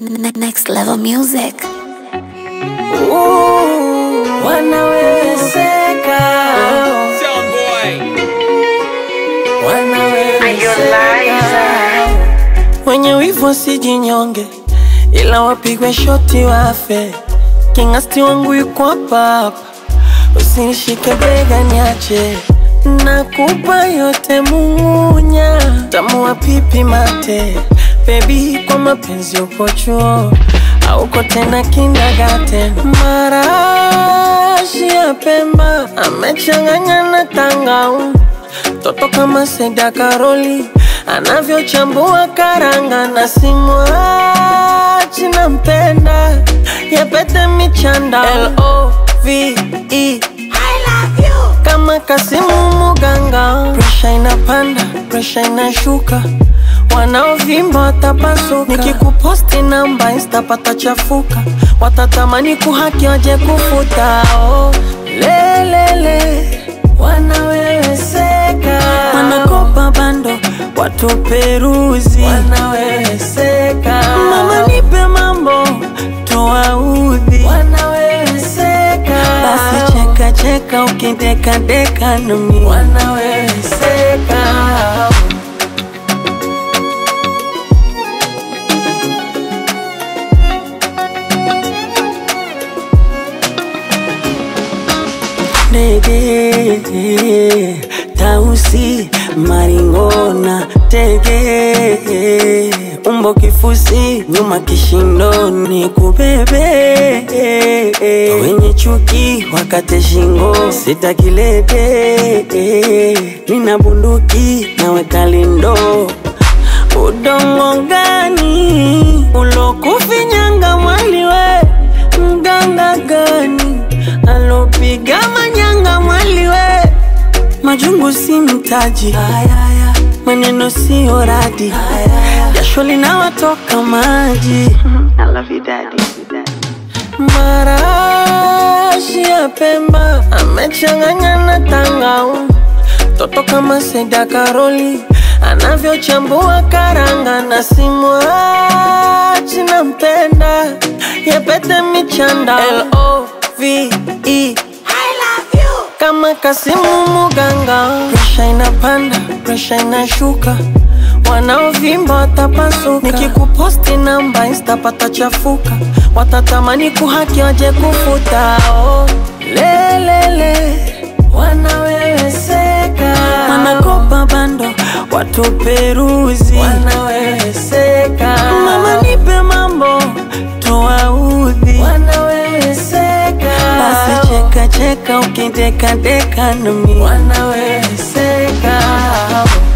Ne- Next level music. wanawezeka wanawezeka wenye wivu wasijinyonge ila wapigwe shoti wafe kingasti wangu yuko hapa hapa usinishike bega niache nakupa yote munya tamua pipi mate bebi kwa mapenzi uko chuo auko tena kindergarten marashi ya pemba amechanganya na tangaumu toto kama Seda Karoli anavyochambua karanga na simwachi nampenda yapete michanda L-O-V-E kama Kasimu Muganga, presha inapanda, presha inashuka, wanaovimba watapasuka. Nikikuposti namba insta patachafuka, watatamani kuhaki waje kufuta. Oh, lelele wanaweweseka, wanakopa bando watuperuzi, wanaweweseka. Mama nipe mambo tuwaudhi, wanaweweseka. Basi cheka cheka ukideka deka nami, wanaweweseka. Ndege tausi maringona tege umbo kifusi nyuma kishindoni kubebe wenye chuki wakate shingo sitakilete nina bunduki naweka lindo udongo gani ulokufinyanga mwaliwe mganga gani alopiga manyanga mwaliwe majungu si mtaji Ayaya. maneno siyo radi jasho linawatoka maji marashi ya pemba amechanganya na tangaumu toto kama Seda Karoli anavyochambua karanga na simwachi nampenda yapete michanda L-O-V-E kama Kasimu Muganga, presha inapanda, presha inashuka, wanaovimba watapasuka. Nikikuposti namba insta patachafuka, watatamani kuhaki waje kufuta. Oh, lelele wanaweweseka, wanakopa bando watuperuzi, wanaweweseka. Mama nipe mambo tuwaudhi, wanaweweseka. Basi cheka cheka ukideka deka nami, wanaweweseka.